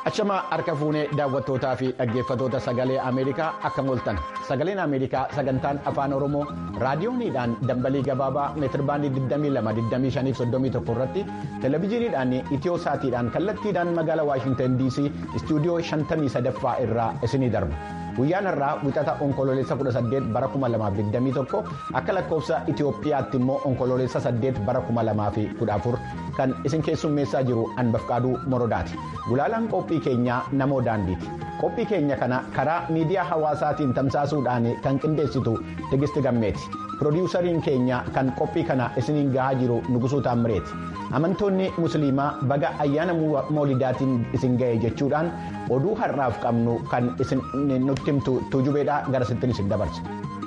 Achamaa harka fuunee daawwattootaa fi dhaggeeffatoota sagalee Ameerikaa akka mooltan sagaleen Ameerikaa sagantaan afaan Oromoo raadiyooniidhaan dambalii gabaabaa meetirbaandii 22-25-31 irratti televezyiiniidhaan itiyoo saatiidhaan kallattiidhaan magaalaa Waashintan DC istuudiyoo 53ffaa irraa isinii darba. Guyyaan har'aa wixata onkoloolessa 18 bara 2021 akka lakkoofsa Itiyoophiyaatti immoo onkoloolessa 8 bara 2014 kan isin keessummeessaa jiru Anbafqaaduu Morodaati. Gulaalaan qophii keenyaa namoo daandiiti. Qophii keenya kana karaa miidiyaa hawaasaatiin tamsaasuudhaan kan qindeessitu Tigisti Gammeeti. Pirodiisariin keenya kan qophii kana isiniin gahaa jiru Nugusuu Taammireeti. Amantoonni Musliimaa baga ayyaana moolidaatiin isin ga'e jechuudhaan oduu har'aaf qabnu kan isin nutti himtu tuujubeedhaa gara sittiin isin dabarsa.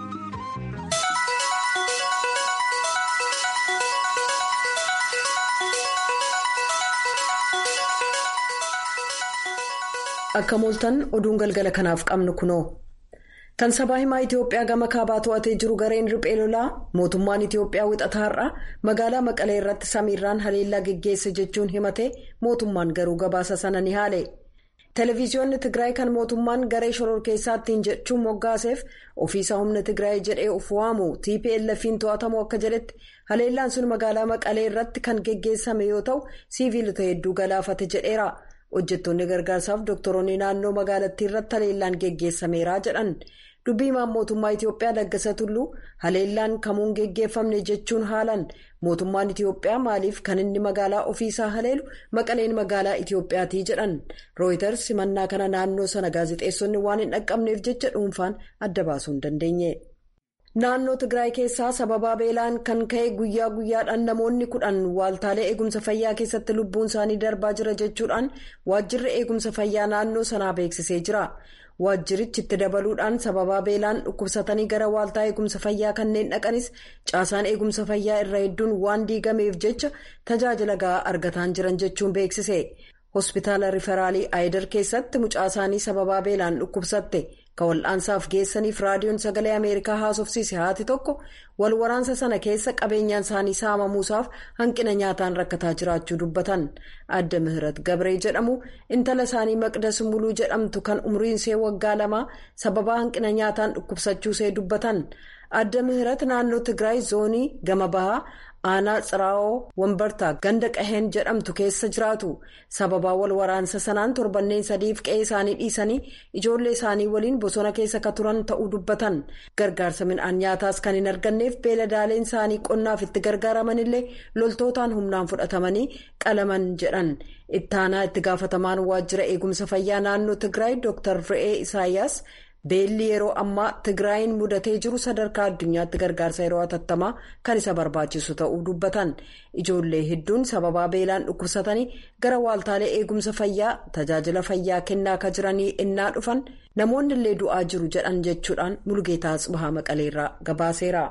Akka mooltan oduun galgala kanaaf qabnu kunoo. Kan sabaa himaa Itiyoophiyaa gama kaabaa to'atee jiru gareen riphee lolaa mootummaan Itiyoophiyaa wixataa har'a magaalaa Maqalee irratti samiirraan haleellaa geggeesse jechuun himate mootummaan garuu gabaasa sana ni haale. Televiziyoonni Tigraay kan mootummaan garee shororkeessaattiin jechuun moggaaseef ofiisaa humna Tigraay jedhee of waamu TPLF'n to'atamu akka jedhetti haleellaan sun magaalaa Maqalee irratti kan geggeessame yoo ta'u siiviilota hedduu galaafate jedheera. hojjettoonni gargaarsaaf doktoroonni naannoo magaalattii irratti haleellaan geggeessameera jedhan dubbii himaan mootummaa itiyoophiyaa laggasa tulluu haleellaan kamuun geggeeffamne jechuun haalan mootummaan itiyoophiyaa maaliif kan inni magaalaa ofiisaa haleelu maqaleen magaalaa itiyoophiyaatii jedhan rooyiters simannaa kana naannoo sana gaazexeessonni waan hin dhaqqabneef jecha dhuunfaan adda baasuu hin dandeenye. Naannoo Tigraay keessaa sababaa beelaan kan ka'e guyyaa guyyaadhaan namoonni kudhan waaltaalee eegumsa fayyaa keessatti lubbuun isaanii darbaa jira jechuudhaan waajjirri eegumsa fayyaa naannoo sanaa beeksisee jira. Waajjirichi itti dabaluudhaan sababaa beelaan dhukkubsatanii gara waaltaa eegumsa fayyaa kanneen dhaqanis caasaan eegumsa fayyaa irra hedduun waan diigameef jecha tajaajila gahaa argataan jiran jechuun beeksise. Hospitaala Riferaalii Aayidar keessatti mucaa isaanii sababaa beelaan dhukkubsatte. Kan wal'aansaaf geessaniif raadiyoon sagalee Ameerikaa haasofsiise haati tokko wal waraansa sana keessa qabeenyaan isaanii saamamuusaaf hanqina nyaataan rakkataa jiraachuu dubbatan. Adda Mihirat Gabree jedhamu intala isaanii Maqdas Muluu jedhamtu kan umriinsee waggaa lamaa sababaa hanqina nyaataan dhukkubsachuusee dubbatan. Adda Mihirat naannoo Tigraay zoonii gama bahaa. aanaa tsiraa'oo wambartaa ganda qaheen jedhamtu keessa jiraatu sababaa wal waraansa sanaan torbanneen sadiif qe'ee isaanii dhiisanii ijoollee isaanii waliin bosona keessa ka turan ta'uu dubbatan gargaarsa midhaan nyaataas kan hin arganneef beeladaaleen isaanii qonnaaf itti gargaaramanillee loltootaan humnaan fudhatamanii qalaman jedhan ittaanaa itti gaafatamaan waajjira eegumsa fayyaa naannoo tigraay dr re'ee isaayyaas. beelli yeroo ammaa tigraayin mudatee jiru sadarkaa addunyaatti gargaarsa yeroo hatattamaa kan isa barbaachisu ta'uu dubbatan ijoollee hedduun sababaa beelaan dhukkubsatanii gara waaltaalee eegumsa fayyaa tajaajila fayyaa kennaa akka jiranii innaa dhufan namoonni illee du'aa jiru jedhan jechuudhaan mulgeetaa bahaa maqaleerraa gabaaseera.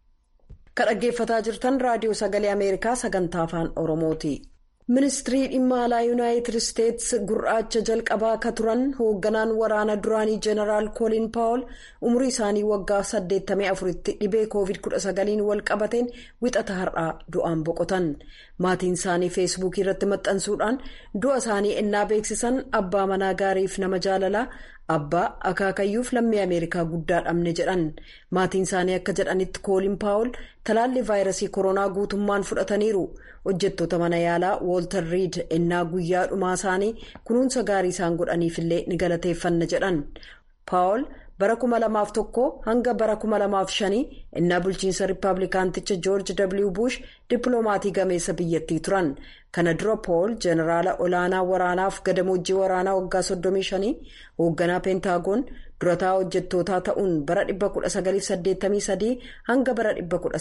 kan dhaggeeffataa jirtan raadiyoo sagalee ameerikaa sagantaa afaan oromooti. ministirii dhimma alaa yuunaayitid isteetsi gurraacha jalqabaa akka turan hoogganaan waraana duraanii jeneraal kooliin paawul umurii isaanii waggaa 84tti dhibee koovid 19 wal qabateen wixata har'aa du'aan boqotan maatiin isaanii feesbuukii irratti maxxansuudhaan du'a isaanii ennaa beeksisan abbaa manaa gaariif nama jaalalaa abbaa akaakayyuuf lammii ameerikaa guddaa dhabne jedhan maatiin isaanii akka jedhanitti kooliin paawul talaalli vaayirasii koronaa guutummaan fudhataniiru. hojjettoota mana yaalaa wooltar riid ennaa guyyaa dhumaa isaanii kunuunsa gaarii isaan godhaniifillee ni galateeffanna jedhan paawul bara 2001 hanga bara 2005 ennaa bulchiinsa riippaabilikaanticha joorji w bush dippiloomaatii gameessa biyyattii turan kana dura paawul jeneraala olaanaa waraanaaf gadamoojiin waraanaa waggaa 35 hoogganaa peentaagoon durataa hojjettootaa ta'uun bara 1983 hanga bara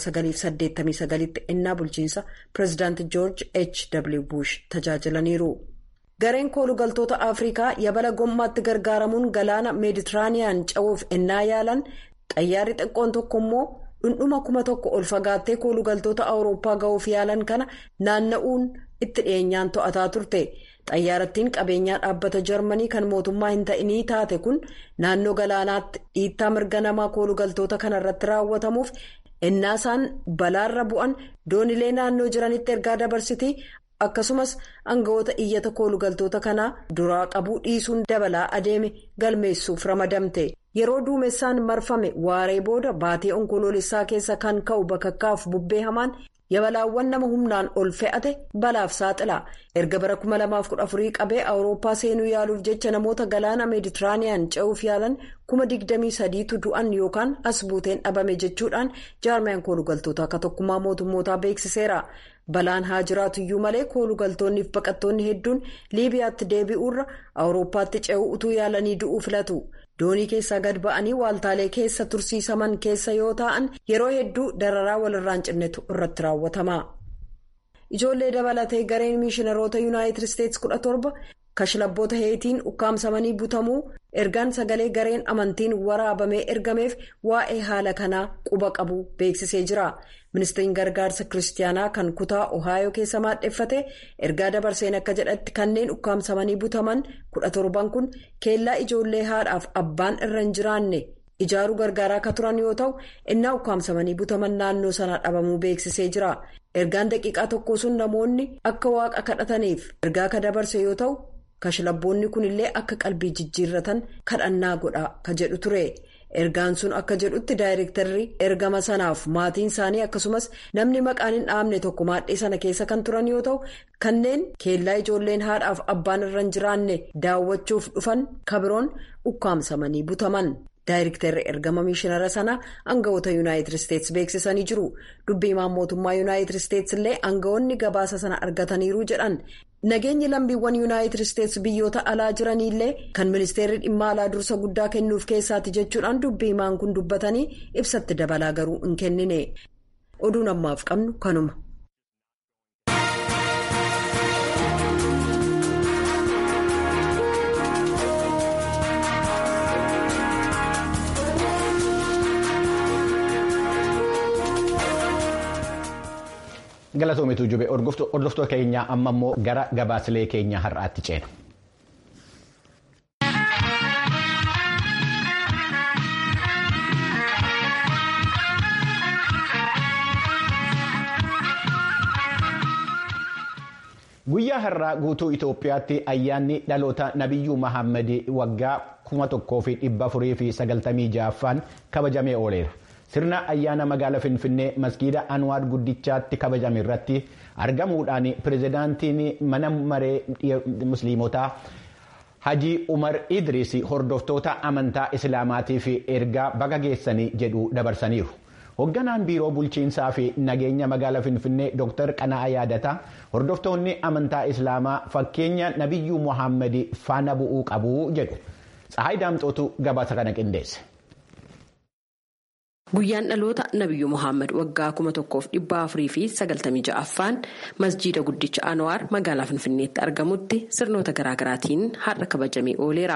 1989tti ennaa bulchiinsa pireezidaanti joorji h w bush tajaajilaniiru. gareen koolugaltoota afrikaa yabala gommaatti gargaaramuun galaana meeditiraaniyaan ce'uuf ennaa yaalan xayyaarri xiqqoon tokko immoo dhundhuma kuma tokko ol fagaattee koolugaltoota awurooppaa ga'uuf yaalan kana naanna'uun itti dhiyeenyaan to'ataa turte. xayyaarattiin qabeenyaa dhaabbata jarmanii kan mootummaa hin ta'inii taate kun naannoo galaanaatti dhiittaa mirga namaa koolugaltoota kanarratti raawwatamuuf ennaa isaan balaarra bu'an doonilee naannoo jiranitti ergaa dabarsitii akkasumas aangawoota iyyata koolugaltoota kanaa duraa qabuu dhiisuun dabalaa adeeme galmeessuuf ramadamte yeroo duumessaan marfame waaree booda baatee onkoloolessaa keessa kan ka'u bakakkaaf bubbee hamaan yabalaawwan nama humnaan ol fe'ate balaaf saaxila erga bara 2014 qabee awurooppaa seenuu yaaluuf jecha namoota galaana meeditiraaniyaan ce'uuf yaalan 23,000tu du'an yookaan as buuteen dhabame jechuudhaan jaarmiyaan koolugaltoota akka tokkummaa mootummootaa beeksiseera. balaan haa jiraatuyyuu malee koolugaltoonniif baqattoonni hedduun liibiyaatti deebi'uurra awurooppaatti ce'uu utuu yaalanii du'uu filatu doonii keessaa gad ba'anii waaltaalee keessa tursiisaman keessa yoo ta'an yeroo hedduu dararaa walirraan cinnetu irratti raawwatama. ijoollee dabalatee gareen miishinaroota yuunaayitid isteetsi kudha torba kashlabboota heetiin ukkaamsamanii butamuu ergaan sagalee gareen amantiin waraabamee ergameef waa'ee haala kanaa quba qabu beeksisee jira. ministiriin gargaarsa kiristaanaa kan kutaa ohaayoo keessa maadheffate ergaa dabarseen akka jedhatti kanneen ukkaamsamanii butaman kudha torban kun keellaa ijoollee haadhaaf abbaan irra hin jiraanne ijaaruu gargaaraa akka turan yoo ta'u innaa ukkaamsamanii butaman naannoo sanaa dhabamuu beeksisee jira ergaan daqiiqaa tokko sun namoonni akka waaqa kadhataniif ergaa ka dabarse yoo ta'u kashlabboonni kunillee akka qalbii jijjiirratan kadhannaa godha ka jedhu ture. ergaan sun akka jedhutti daayirektarri ergama sanaaf maatiin isaanii akkasumas namni maqaan hin dhaamne tokko maadhee sana keessa kan turan yoo ta'u kanneen keellaa ijoolleen haadhaaf abbaan irra hin jiraanne daawwachuuf dhufan kabiroon ukkaamsamanii butaman daayirektarri ergama miishinara sana aangawoota yuunaayitid isteetsi beeksisanii jiru dubbii himaan mootummaa yuunaayitid isteetsi illee aangawoonni gabaasa sana argataniiru jedhan. nageenyi lammiiwwan yuunaayitid isteetsi biyyoota alaa jiraniillee kan ministeerri dhimma alaa dursa guddaa kennuuf keessaati jechuudhaan dubbii himaan kun dubbatanii ibsatti dabalaa garuu hin kennine oduun ammaaf qabnu kanuma. galatoomitu jube hordoftoota keenya amma immoo gara gabaasilee keenya har'aatti ceena. guyyaa har'aa guutuu itoophiyaatti ayyaanni dhaloota nabiyyuu mahammad waggaa kuma tokkoo fi dhibba afurii fi sagaltamii ja'affaan kabajamee ooleera. sirna ayyaana magaala finfinnee maskiida anwaar guddichaatti kabajame irratti argamuudhaan pirezidaantiin mana maree musliimotaa hajii umar idris hordoftoota amantaa islaamaatiif ergaa baga geessanii jedhu dabarsaniiru. hoogganaan biiroo bulchiinsaa fi nageenya magaala finfinnee dr qana'aa yaadata hordoftoonni amantaa islaamaa fakkeenya nabiyyuu muhammad faana bu'uu qabu jedhu tsahaay daamxootu gabaasa kana qindeesse. Guyyaan dhaloota Nabiyyuu Muhammad waggaa kuma tokkoof dhibba afurii fi sagaltamii ja'affaan masjiida guddicha Anwaar magaalaa Finfinneetti argamutti sirnoota garaagaraatiin har'a kabajamee ooleera.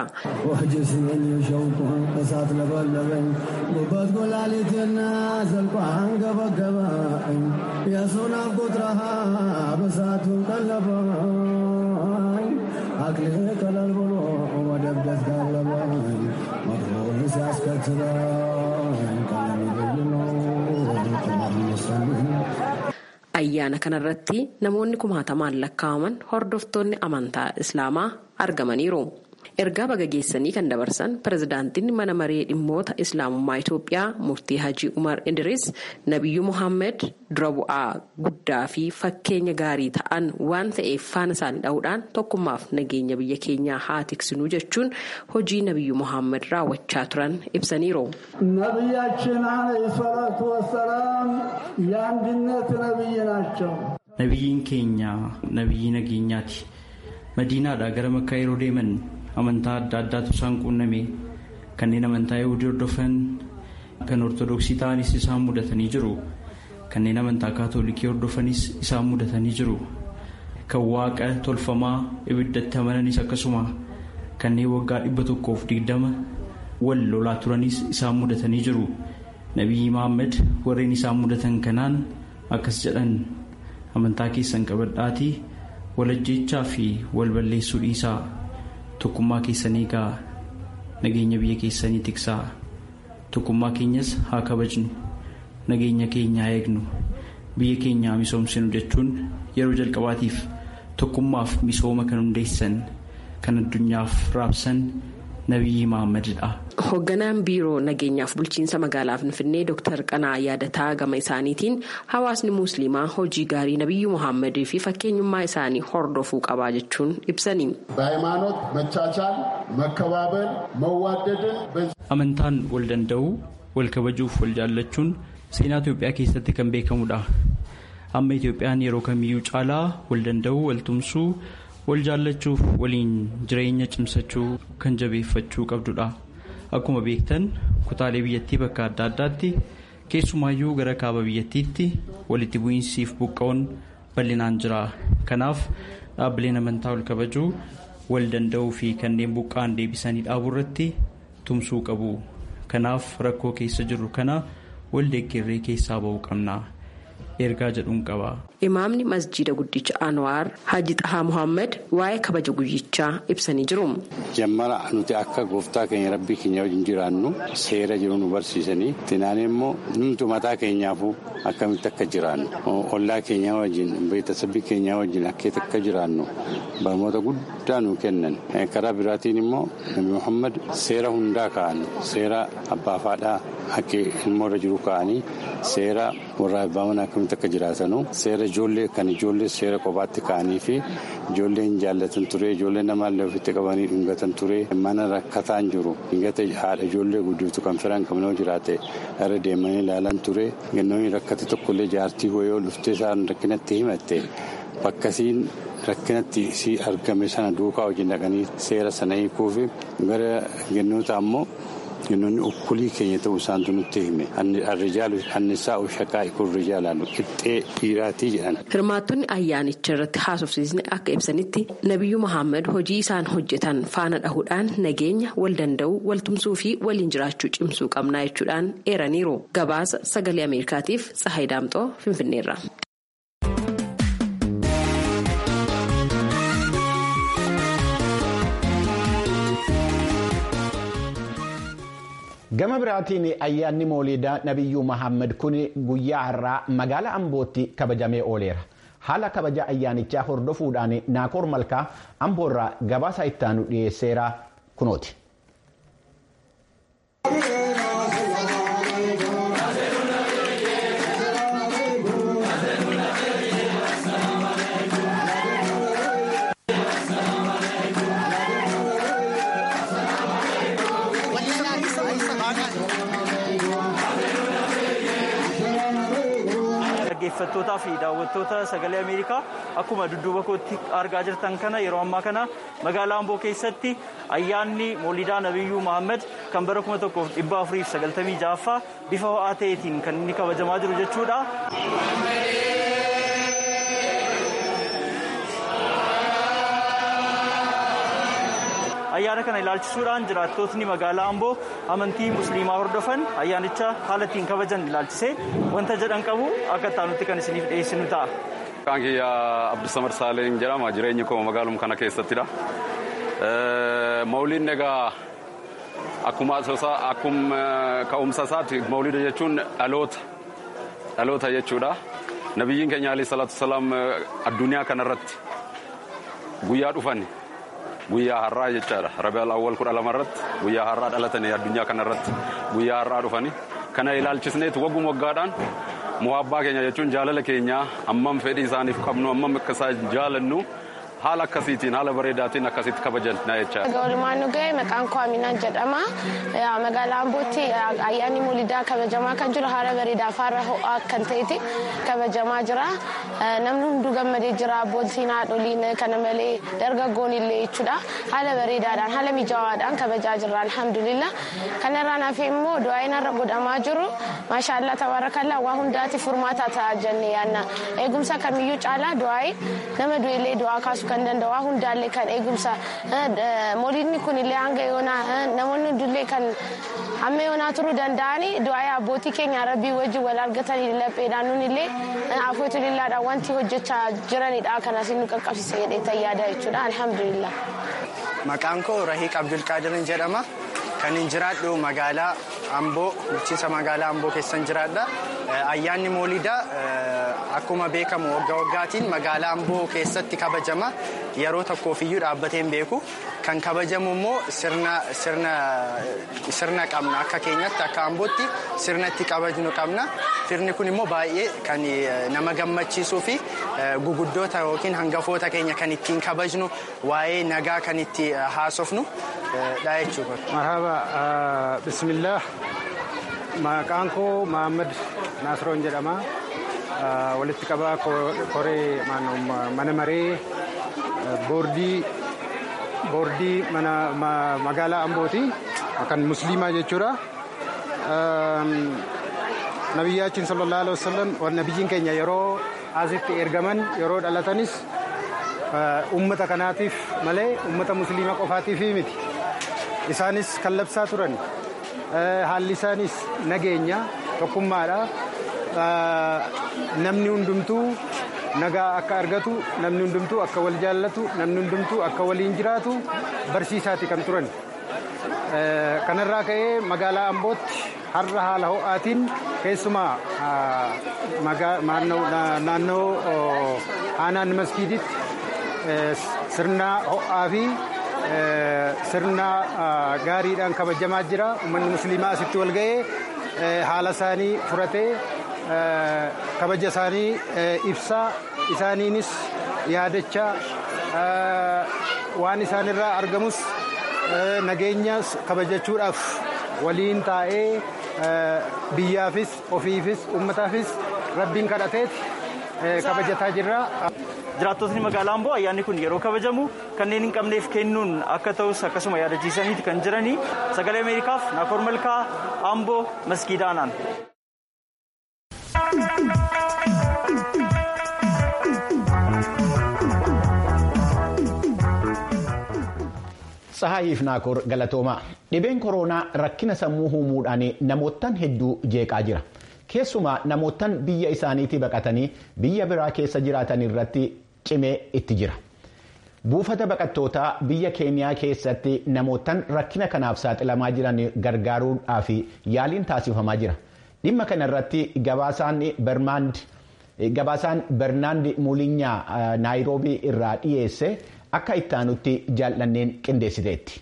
Ayyaana kanarratti namoonni kumaatamaan lakkaa'aman hordoftoonni amantaa Islaamaa argamaniiru. Ergaa baga geessanii kan dabarsan pirezidaantiin mana maree dhimmoota Islaamummaa Itoophiyaa murtii Hajii Umar Idris Nabiyyuu Muhammad dura bu'aa guddaa fi fakkeenya gaarii ta'an waan ta'eef faana isaanii dha'uudhaan tokkummaaf nageenya biyya keenyaa haa tiksinuu jechuun hojii Nabiyyuu Muhammad raawwachaa turan ibsaniiru. ነቢያችን አለይሂ ሰላቱ ወሰላም የአንድነት ነቢይ ናቸው። Nabiyyiin keenya nabiyyi nageenyaati. Madiinaadhaa gara makkaa yeroo deeman amantaa adda addaatu isaan quunname kanneen amantaa yahudii hordofan kan ortodoksii ta'anis isaan mudatanii jiru kanneen amantaa kaatoolikii hordofanis isaan mudatanii jiru kan waaqa tolfamaa ibiddatti amananis akkasuma kanneen waggaa dhibba tokkoof digdama wal lolaa turanis isaan mudatanii jiru nabiyyi Muhammad warreen isaan mudatan kanaan akkas jedhan amantaa keessan qabadhaatii walajjeechaa fi wal balleessuu dhiisaa tokkummaa keessanii eegaa nageenya biyya keessanii tiksaa tokkummaa keenyas haa kabajnu nageenya keenya haa eegnu biyya keenya haa misoomsinu jechuun yeroo jalqabaatiif tokkummaaf misooma kan hundeessan kan addunyaaf raabsan nabiyyi Mahammadidha. Hoogganaan biiroo nageenyaaf bulchiinsa magaalaa Finfinnee Dr. Qanaa yaadataa gama isaaniitiin hawaasni musliimaa hojii gaarii nabiyyu Muhammadii fi fakkeenyummaa isaanii hordofuu qabaa jechuun ibsani. በሃይማኖት መቻቻል፣ መከባበር፣ መዋደድን Amantaan wal danda'uu wal kabajuuf wal jaallachuun seenaa Itoophiyaa keessatti kan beekamudha. Amma Itoophiyaan yeroo kamiyyuu caalaa wal danda'uu wal tumsuu wal jaallachuuf waliin jireenya cimsachuu kan jabeeffachuu qabdudha. Akkuma beektan kutaalee biyyattii bakka adda addaatti keessumaayyuu gara kaaba biyyattiitti walitti bu'iinsiif buqqa'uun bal'inaan jira. Kanaaf dhaabbileen amantaa wal kabajuu wal danda'uu fi kanneen buqqa'an deebisanii dhaabuu irratti tumsuu qabu. Kanaaf rakkoo keessa jirru kana wal deeggarree keessaa ba'uu qabna. ergaa jedhuun qaba. Imaamni masjiida guddicha Anwaar Haji Xahaa Muhammad waa'ee kabaja guyyichaa ibsanii jiru. Jammara nuti akka gooftaa keenya rabbii keenya wajjin jiraannu seera jiru nu barsiisanii tinaan immoo numtu mataa keenyaafuu akkamitti akka jiraannu ollaa keenyaa wajjin beeksisabbii keenyaa wajjin akkeetti akka jiraannu barnoota guddaa nu kennan karaa biraatiin immoo nabi Muhammad seera hundaa ka'an seera abbaa faadhaa akka ilmoorra jiru ka'anii seera warra abbaa manaa akkamitti akka jiraatanu seera ijoollee kan ijoollee seera kophaatti ka'anii fi ijoollee hin jaallatan ture ijoollee namaallee ofitti qabanii dhungatan ture mana rakkataan jiru dhingata haadha ijoollee guddiftu kan firan qabnoo jiraate irra deemanii ilaalan ture gannoonni rakkate tokkollee jaartii yoo dhuftee isaan rakkinatti himatte bakkasiin rakkinatti si argame sana duukaa wajjin dhaqanii seera sana hiikuu fi gara gannoota ammoo Jennoonni ukkulii keenya ta'uu isaantu nutti hime. Arrijaalu annisaa shaqaa ikun rijaalaalu qixxee dhiiraatii jedhan. Hirmaattonni ayyaanicha irratti haasofsiisni akka ibsanitti Nabiyyu Muhammad hojii isaan hojjetan faana dhahuudhaan nageenya wal danda'uu wal tumsuu fi waliin jiraachuu cimsuu qabnaa jechuudhaan eeraniiru. Gabaasa sagalee Ameerikaatiif Tsahayi Daamxoo Finfinneerra. gama biraatiin ayyaanni mooliidaa nabiyyuu mahammad kun guyyaa har'aa magaalaa ambootti kabajamee ooleera haala kabaja ayyaanichaa hordofuudhaan naakoor malkaa amboorraa gabaasa ittaanu dhiyeesseera kunooti. dhaggeeffattootaa fi daawwattoota sagalee ameerikaa akkuma dudduuba kootti argaa jirtan kana yeroo ammaa kana magaalaa amboo keessatti ayyaanni moolidaa nabiyyuu mahammad kan bara 1496ffaa bifa ho'aa ta'eetiin kan inni kabajamaa jiru jechuudha. ayyaana kana ilaalchisuudhaan jiraattotni magaalaa amboo amantii musliimaa hordofan ayyaanicha haala ittiin kabajan ilaalchisee wanta jedhan qabu akka ittaanutti kan isiniif dhiyeessinu ta'a. Maqaan kiyya Abdusamad Saaleen jedhama jireenyi koo magaaluma kana keessattidha. Mawliin egaa akkuma akkuma ka'umsa isaati mawlida jechuun dhaloota dhaloota jechuudha. Nabiyyiin keenya alayhi salaatu salaam addunyaa kanarratti guyyaa dhufan guyyaa har'aa jechaadha rabi'al awwal kudha lama irratti guyyaa har'aa dhalatanii addunyaa kana irratti guyyaa har'aa dhufanii kana ilaalchisneetu wagguma waggaadhaan muhabbaa keenya jechuun jaalala keenya ammam fedhii isaaniif qabnu ammam akka isaan jaalannu haala akkasiitiin haala bareedaatiin akkasitti kabajan na jechaadha. Walumaan nu ga'e maqaan koo Aminaan jedhama. Magaalaa Ambootti ayyaanni Moolidaa kabajamaa kan jiru haala bareedaa faara ho'aa kan ta'etti kabajamaa jira. Namni hunduu gammadee jira abbootiin haadholiin kana malee dargaggoon illee jechuudha. Haala bareedaadhaan haala mijawaadhaan kabajaa jirra alhamdulillah. Kanarraan hafee immoo du'aayin har'a godhamaa jiru. Maashaallah tabaarakallaa waa hundaati furmaata ta'a jennee yaadna. Eegumsa kamiyyuu caalaa du'aayin nama du'ellee du'aa kaasuu kan danda'u waa hundaallee kan eegumsa mooliidni kun illee hanga yoonaa namoonni hundullee kan amma yoonaa turuu danda'anii du'aa abbootii keenya rabbii wajjin wal argatanii lapheedhaan nun illee afootu lillaadhaan wanti hojjechaa jiranidha kanas nu qaqqabsiisa jedhee tayyaada jechuudha alhamdulillah. Maqaan koo Rahiiq Abdulqaadirin jedhama. Kan hin jiraadhu magaalaa Amboo bulchiinsa magaalaa Amboo keessan jiraadha. Ayyaanni moolidaa akkuma beekamu waggaa waggaatiin magaalaa Amboo keessatti kabajama yeroo tokkoofiyyuu dhaabbatee hin beeku kan kabajamu immoo sirna qabna akka keenyatti akka Ambootti sirna itti kabajnu qabna sirni kun immoo baay'ee kan nama gammachiisuu fi guguddoota yookiin hangafoota keenya kan ittiin kabajnu waa'ee nagaa kan itti haasofnu dha jechuudha. Marhaba bismillah maqaan koo Mahammad Naasroon jedhama. Walitti qabaa koree mana maree boordii boordii magaalaa Ambooti kan musliimaa jechuudha. Nabiyyaachin sallallahu alaihi wasallam nabiyyiin keenya yeroo asitti ergaman yeroo dhalatanis ummata kanaatiif malee ummata musliima qofaatiif miti. Isaanis kan labsaa turan haalli isaanis nageenya tokkummaadha. Namni hundumtuu nagaa akka argatu namni hundumtuu akka wal jaallatu namni hundumtuu akka waliin jiraatu barsiisaati kan turan. Kanarraa ka'ee magaalaa Ambootti har'a haala ho'aatiin keessumaa naannoo aanaan masgiiditti sirna ho'aa fi sirna gaariidhaan kabajamaa jira. Uummanni musliimaa asitti wal ga'ee haala isaanii furatee kabaja isaanii ibsaa isaaniinis yaadachaa waan isaanirraa argamus nageenya kabajachuudhaaf waliin taa'ee biyyaafis ofiifis uummataafis rabbiin kadhateeti kabajataa jirra. Jiraattotni magaalaa Amboo ayyaanni kun yeroo kabajamu kanneen hin qabneef kennuun akka ta'us akkasuma yaadachiisaniiti kan jiranii sagalee Ameerikaaf Naakoor Malkaa Amboo Maskiidaanaan. Tsahaayiif Naakoor galatoomaa dhibeen koronaa rakkina sammuu uumuudhaan namootaan hedduu jeeqaa jira. Keessumaa namootaan biyya isaaniitii baqatanii biyya biraa keessa jiraatan irratti cimee itti jira. Buufata baqattootaa biyya keeniyaa keessatti namootaan rakkina kanaaf saaxilamaa jiran gargaaruudhaaf yaaliin taasifamaa jira. Dhimma kana irratti gabaasaan Bernaand Muulinyaa Naayiroobii irraa dhiyeesse akka ittaanutti jaallanneen qindeessiteetti.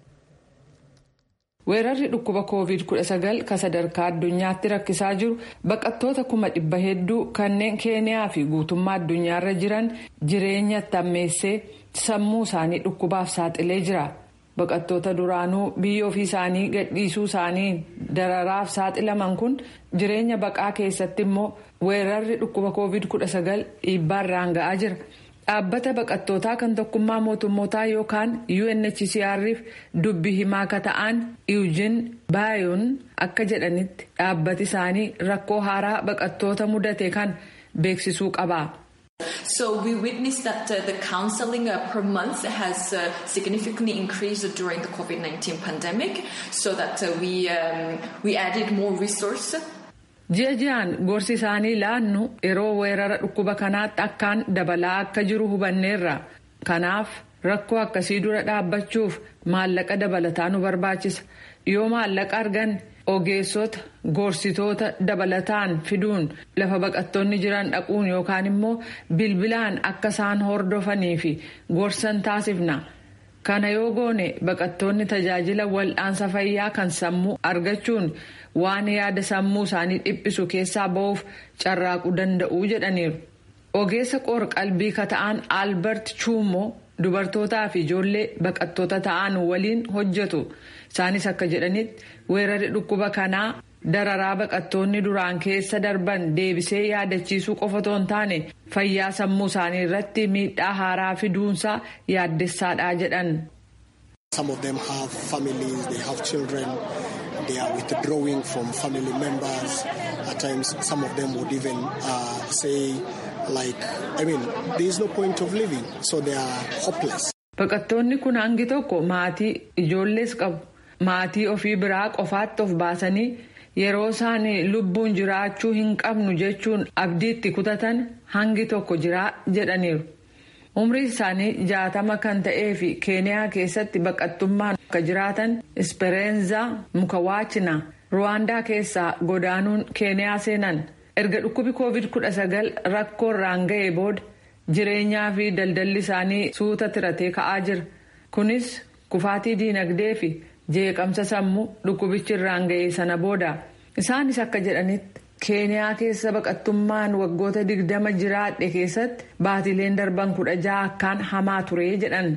weerarri dhukkuba covid 19 kan sadarkaa addunyaatti rakkisaa jiru baqattoota kuma dhibba hedduu kanneen keeniyaa fi guutummaa addunyaarra jiran jireenya tammeessee sammuu isaanii dhukkubaaf saaxilee jira baqattoota duraanuu biyya ofii isaanii gadhiisuu isaanii dararaaf saaxilaman kun jireenya baqaa keessatti immoo weerarri dhukkuba covid 19 dhiibbaarraan ga'aa jira. dhaabbata baqattootaa kan tokkummaa mootummootaa yookaan UNHCR'if dubbi himaa akka ta'an Eugene Bayoon akka jedhanitti dhaabbati isaanii rakkoo haaraa baqattoota mudate kan beeksisuu qaba. So we witnessed that uh, the counseling uh, per month has uh, significantly increased during the COVID-19 pandemic so that we, um, we added more resources. ji'a ji'aan gorsi isaanii laannu yeroo weerara dhukkuba kanaatti akkaan dabalaa akka jiru hubanneerra kanaaf rakkoo akkasii dura dhaabbachuuf maallaqa dabalataa nu barbaachisa yoo maallaqa argan ogeessota gorsitoota dabalataan fiduun lafa baqattoonni jiran dhaquun yookaan immoo bilbilaan akka isaan hordofanii fi gorsan taasifna. kana yoo goone baqattoonni tajaajila wal'aansa fayyaa kan sammuu argachuun waan yaada sammuu isaanii dhiphisu keessaa ba'uuf carraaquu danda'u jedhaniiru. ogeessa qoor qalbii ka ta'an albert chuumoo dubartootaa fi ijoollee baqattoota ta'an waliin hojjetu isaanis akka jedhanitti weerarri dhukkuba kanaa dararaa baqattoonni duraan keessa darban deebisee yaadachiisuu qofa otoo hin taane fayyaa sammuu isaanii irratti miidhaa haaraa fiduunsaa yaaddessaadha jedhan. Some of them have families, they have children, they are withdrawing from family members. At times, some of them would even uh, say, like, I mean, there is no point of living, so they are hopeless. Baqattoonni kun hangi tokko maatii ijoollees qabu. Maatii ofii biraa qofaatti of baasanii yeroo isaan lubbuun jiraachuu hin qabnu jechuun abdiitti kutatan hangi tokko jiraa jedhaniiru. umrii isaanii jaatama kan ta'ee fi keeniyaa keessatti baqattummaan akka jiraatan ispereenza mukawaachina ruwaandaa keessaa godaanuun keeniyaa seenan erga dhukkubi covid-19 rakkoo irraan ga'ee booda jireenyaa fi daldalli isaanii suuta tiratee ka'aa jira kunis kufaatii diinagdee fi jeeqamsa sammuu dhukkubichi irraan ga'ee sana booda isaanis akka jedhanitti keeniyaa keessa baqattummaan waggoota digdama jiraadhe keessatti baatileen darban kudha jaha akkaan hamaa ture jedhan.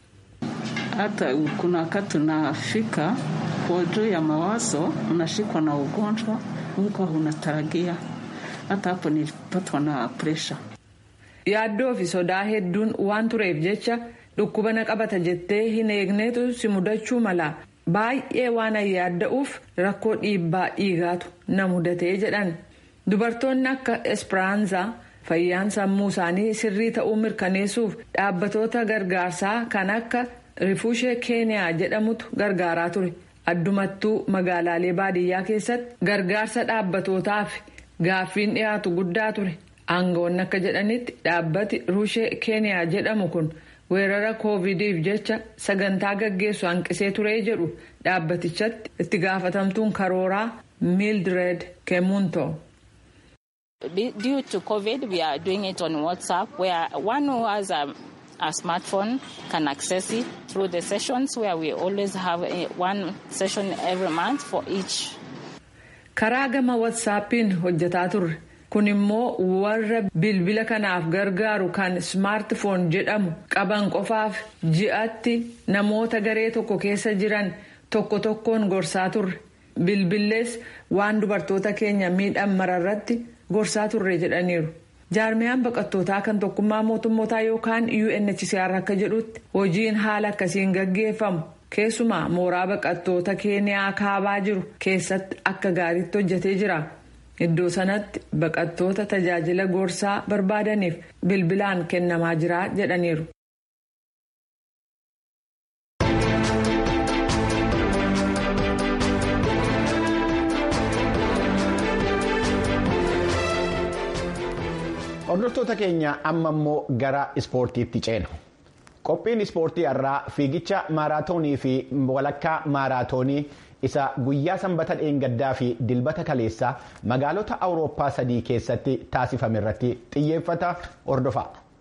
hata kuna wakati unafika kwa juu ya mawazo unashikwa na ugonjwa huko unatarajia hata hapo nilipatwa na presha. yaaddoo fi sodaa hedduun waan tureef jecha dhukkuba na qabata jettee hin eegneetu si mudachuu mala baay'ee waan yaadda'uuf rakkoo dhiibbaa dhiigaatu na mudatee jedhan dubartoonni akka espiraanzaa fayyaan sammuu isaanii sirrii ta'uu mirkaneessuuf dhaabbatoota gargaarsaa kan akka rifuushee keeniyaa jedhamutu gargaaraa ture addumattuu magaalaalee baadiyyaa keessatti gargaarsa dhaabbatootaaf gaaffiin dhiyaatu guddaa ture aangawoonni akka jedhanitti dhaabbati ruushee keeniyaa jedhamu kun. weerara koovidiif jecha sagantaa gaggeessu hanqisee turee jedhu dhaabbatichatti itti gaafatamtuun karooraa mildred kemunto. Due to COVID, we are doing it on WhatsApp, where one who has a, a smartphone can access it through the sessions, where we always have a, one session every month for each. Karaa gama WhatsAppiin hojjetaa turre. kun immoo warra bilbila kanaaf gargaaru kan smaartifoon jedhamu qaban qofaaf ji'atti namoota garee tokko keessa jiran tokko tokkoon gorsaa turre bilbillees waan dubartoota keenya miidhan mararratti gorsaa turre jedhaniiru. jaarmiyaan baqattootaa kan tokkummaa mootummootaa yookaan unhcr akka jedhutti hojiin haala akkasiin gaggeeffamu keessumaa mooraa baqattoota keeniyaa kaabaa jiru keessatti akka gaariitti hojjetee jira. iddoo sanatti baqattoota tajaajila gorsaa barbaadaniif bilbilaan kennamaa jira jedhaniiru. hordoftoota keenya amma immoo gara ispoortiitti ceena. qophiin ispoortii irraa fiigicha maaraatoonii fi walakkaa maaraatoonii isa guyyaa sanbata dheengaddaa fi dilbata kaleessaa magaalota awurooppaa sadii keessatti taasifame irratti xiyyeeffata hordofa.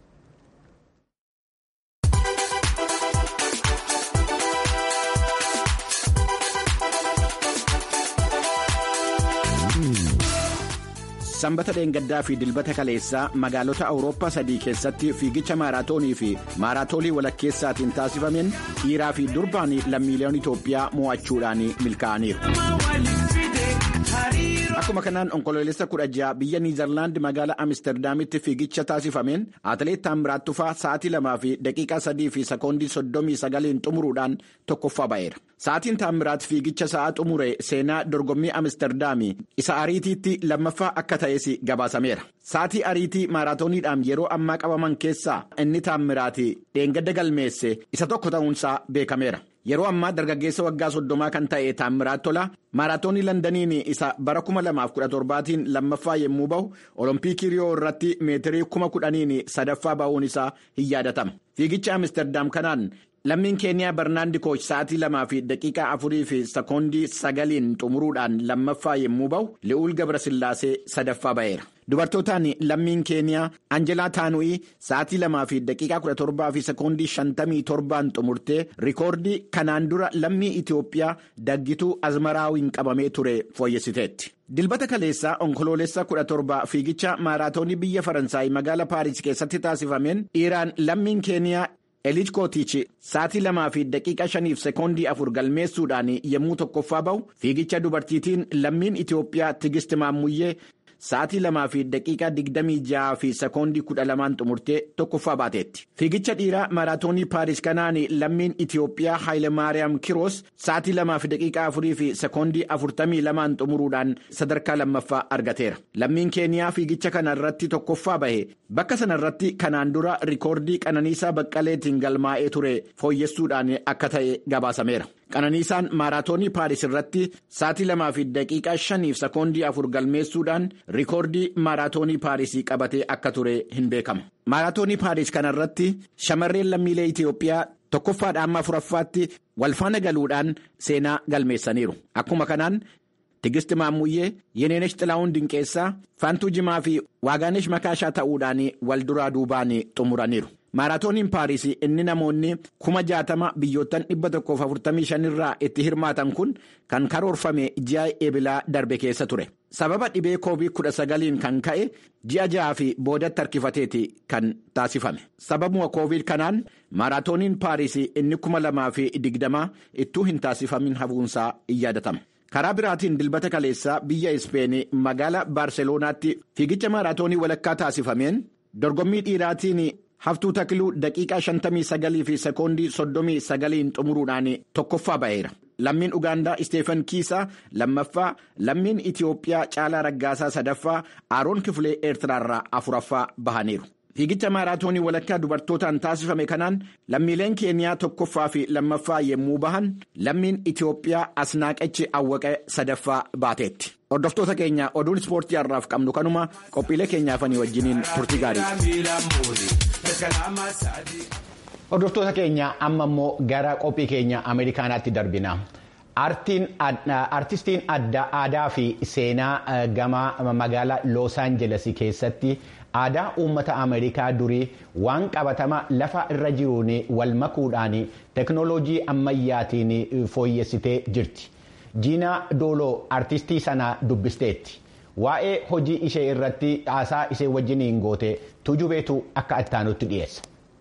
sanbata dheengaddaa fi dilbata kaleessaa magaalota awurooppaa sadii keessatti fiigicha maaraatoonii fi maaraatoonii walakkeessaatiin taasifameen dhiiraa fi durbaan lammiileen itoophiyaa mo'achuudhaan milkaa'aniiru. akkuma kanaan onkoloolessa kudha ja'a biyya niizarlaandi magaalaa amsterdaamitti fiigicha taasifameen atileet taamiraat tufaa sa'aatii lamaa fi daqiiqaa sadii fi sekoondii soddomii sagaliin xumuruudhaan tokkoffaa ba'eera. Sa'aatiin taamiraat fiigicha sa'aa xumure seenaa dorgommii amsterdaamii isa ariitiitti lammaffaa akka ta'es gabaasameera. Sa'aatii ariitii maaraatooniidhaan yeroo ammaa qabaman keessaa inni taamiraati dheengadda galmeesse isa tokko ta'uunsaa beekameera. Yeroo ammaa dargaggeessa waggaa soddomaa kan ta'e Taamiraat Tola maaraatoonii Londaniin isa bara 2017tiin lammaffaa yommuu bahu Olompikii Riyoo irratti meetirii 10,000 sadaffaa bahuun isaa hin yaadatama. Fiigicha Amsterdaam kanaan lammiin keeniyaa Barnaandi Kooch sa'aatii lamaa fi daqiiqaa afurii fi sekoondii sagaliin xumuruudhaan lammaffaa yommuu bahu Li'uul Gabrasillaasee sadaffaa ba'eera. Dubartootaan lammiin keeniyaa Anjelaa Taanu'ii sa'aatii lamaa fi daqiiqaa kudha torbaa fi sekoondii shantamii torbaan xumurtee rikoordii kanaan dura lammii Itoophiyaa daggituu azmaraawiin qabamee ture fooyyessiteetti. Dilbata kaleessaa onkoloolessa kudha torba fiigicha maaraatoonii biyya Faransaay magaalaa Paaris keessatti taasifameen dhiiraan lammiin keeniyaa. Eliij Kootichi sa'aatii lamaa fi daqiiqa shaniif sekoondii afur galmeessuudhaan yommuu tokkoffaa bahu fiigicha dubartiitiin lammiin Itoophiyaa Tigist Maammuyyee sa'aatii lamaa fi daqiiqa digdamii jaha fi sekoondii kudha lamaan xumurtee tokkoffaa baateetti. Fiigicha dhiiraa maaraatoonii Paaris kanaan lammiin Itoophiyaa Haayilemaariyaam Kiroos sa'aatii lamaa fi daqiiqa afurii fi sekoondii afurtamii lamaan xumuruudhaan sadarkaa lammaffaa argateera. Lammiin Keeniyaa fiigicha kana irratti tokkoffaa bahe bakka sana irratti kanaan dura rikoordii Qananiisaa Baqqaleetiin galmaa'ee ture fooyyessuudhaan akka ta'e gabaasameera. Qananiisaan maaraatoonii Paaris irratti sa'aatii lamaa fi daqiiqaa shaniif sekoondii afur galmeessuudhaan rikoordii maaraatoonii Paarisii qabatee akka ture hin beekama. Maaraatoonii Paaris kana irratti shamarreen lammiilee Itoophiyaa tokkoffaadhaan amma afuraffaatti walfaana galuudhaan seenaa galmeessaniiru. Akkuma kanaan Tigist Maammuyyee, Yeneenesh Xilaa'uun Dinqeessaa, Faantuu Jimaa fi Waagaanesh Makaashaa ta'uudhaan wal duraa duubaan xumuraniiru. Maaraatooniin Paaris inni namoonni kuma jaatama biyyoottan dhibba tokkoof afurtamii shanirraa itti hirmaatan kun kan karoorfame ji'a eebilaa darbe keessa ture. Sababa dhibee koovid kudha sagaliin kan ka'e ji'a ja'aa fi boodatti harkifateeti kan taasifame. Sababuma koovid kanaan maaraatooniin Paaris inni kuma lamaa fi digdamaa ittuu hin taasifamin hafuunsaa in yaadatama. Karaa biraatiin dilbata kaleessaa biyya Ispeenii magaalaa Baarseloonaatti fiigicha maaraatoonii walakkaa taasifameen dorgommii dhiiraatiin. Haftuu Takiluu daqiiqaa 59 fi sekoondii 39 xumuruudhaan tokkoffaa ba'eera. Lammiin Ugaandaa Isteefan Kiisaa lammaffaa, lammiin Itiyoophiyaa Caalaa Raggaasaa sadaffaa, Aaroon Kifilee Eertiraarraa afuraffaa bahaniiru. Fiigicha maaraatoonii walakkaa dubartootaan taasifame kanaan lammiileen Keeniyaa tokkoffaa fi lammaffaa yommuu bahan lammiin Itiyoophiyaa Asnaaqachi Awwaqee sadaffaa baateetti. Hordoftoota keenya oduun ispoortii har'aaf qabnu kanuma qophiilee keenyaafanii wajjiniin turtii gaarii. Hordoftoota keenya amma immoo gara qophii keenya Ameerikaanaatti darbina. Artistiin aadaa fi seenaa gama magaalaa Los Angeles keessatti aadaa uummata Ameerikaa durii waan qabatama lafa irra jiruun wal makuudhaan teknooloojii ammayyaatiin fooyyessitee jirti. Jiinaa Dooloo artistii sana dubbisteetti. Waa'ee hojii ishee irratti haasaa ishee wajjiniin goote tujubeetu akka ittaanutti dhiyeessa.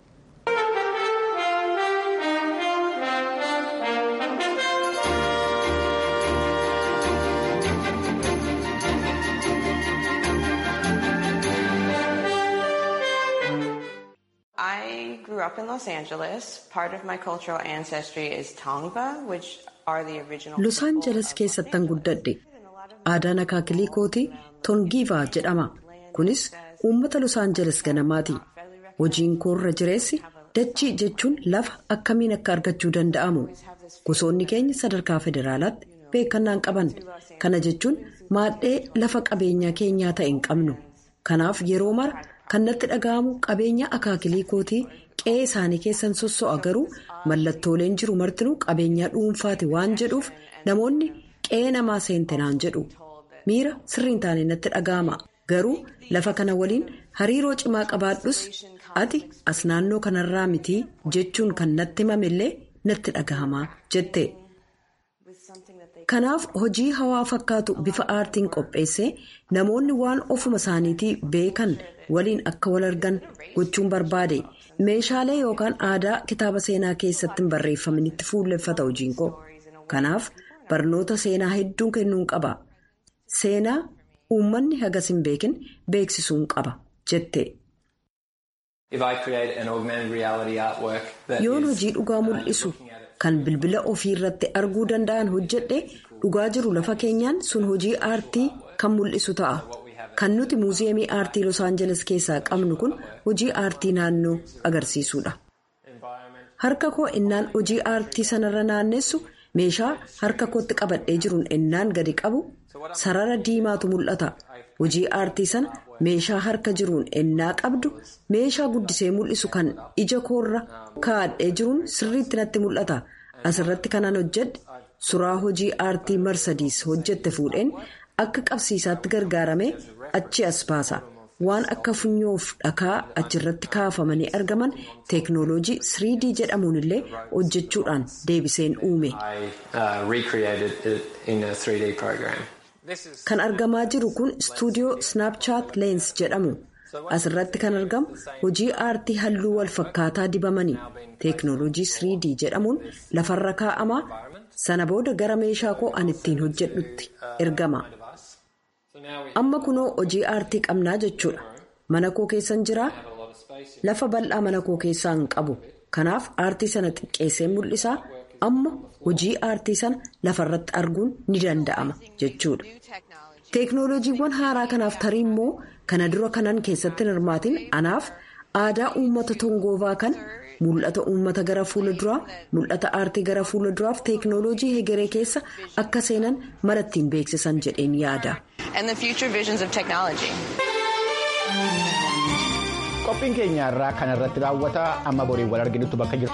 I grew up in Los Angeles. Part of my cultural ancestry is Tongva, which are the original. Los Angeles keessattan guddadhe. Aadaan akaakilii kootii Tongiivaa jedhama. Kunis uummata Los Angeles ganamaati. Hojiin koorra jireessi dachii jechuun lafa akkamiin akka argachuu danda'amu. Gosoonni keenya sadarkaa federaalaatti beekannaan qaban. Kana jechuun maadhee lafa qabeenyaa keenyaa ta'e hin qabnu. Kanaaf yeroo mara kan natti dhaga'amu qabeenya akaakilii kootii qe'ee isaanii keessan sosso'a garuu mallattooleen jiru martinuu qabeenyaa dhuunfaati waan jedhuuf namoonni qe'ee namaa seentenaan jedhu miira sirriin taane natti dhaga'ama garuu lafa kana waliin hariiroo cimaa qabaadhus ati as naannoo kanarraa mitii jechuun kan natti himamillee natti dhaga'ama jette. Kanaaf hojii hawaa fakkaatu bifa aartiin qopheessee namoonni waan ofuma isaaniitii beekan waliin akka wal argan gochuun barbaade meeshaalee yookaan aadaa kitaaba seenaa keessatti hin barreeffamanitti fuulleffata hojiin koo. Kanaaf barnoota seenaa hedduun kennuun qaba. Seenaa uummanni hagas hin beekin beeksisuun qaba jette. Yoon hojii dhugaa mul'isu. kan bilbila ofii irratti arguu danda'an hojjedhe dhugaa jiru lafa keenyaan sun hojii aartii kan mul'isu ta'a. Kan nuti muuziyeemii aartii Los Angeles keessaa qabnu kun hojii aartii naannoo agarsiisudha. Harka koo innaan hojii aartii sanarra naannessu meeshaa harka kootti qabadhee jiruun innaan gadi qabu sarara diimaatu mul'ata. Hojii aartii sana meeshaa harka jiruun ennaa qabdu meeshaa guddisee mul'isu kan ija koorra kaa'adhee jiruun sirriitti natti mul'ata. Asirratti kanan hojjedhe suraa hojii aartii marsadiis hojjette fuudheen akka qabsiisaatti gargaaramee achi as baasa. Waan akka funyoof dhakaa achirratti kaafamanii argaman teeknooloojii 3D jedhamuun illee hojjechuudhaan deebiseen uume. Kan argamaa jiru kun istuudiyoo Snapchat Lens jedhamu. Asirratti kan argamu hojii aartii halluu wal fakkaataa dibamanii teeknooloojii 3D jedhamuun lafarra kaa'amaa sana booda gara meeshaa koo an ittiin hojjedhutti ergama. Amma kunoo hojii aartii qabnaa jechuudha. Mana koo keessan jiraa lafa bal'aa mana koo keessaa hin qabu. Kanaaf aartii sana xiqqeessee mul'isaa amma hojii aartii sana lafarratti arguun ni danda'ama jechuudha. Teeknooloojiiwwan haaraa kanaaf tarii immoo kana dura kanan keessatti hirmaatiin anaaf aadaa uummata tongoovaa kan mul'ata uummata gara fuula duraa mul'ata aartii gara fuula duraaf teeknooloojii hegeree keessa akka seenan mara ittiin beeksisan jedheen yaada. Qophiin keenya irraa kanarratti raawwata amma boriin wal arginutti bakka jirtu.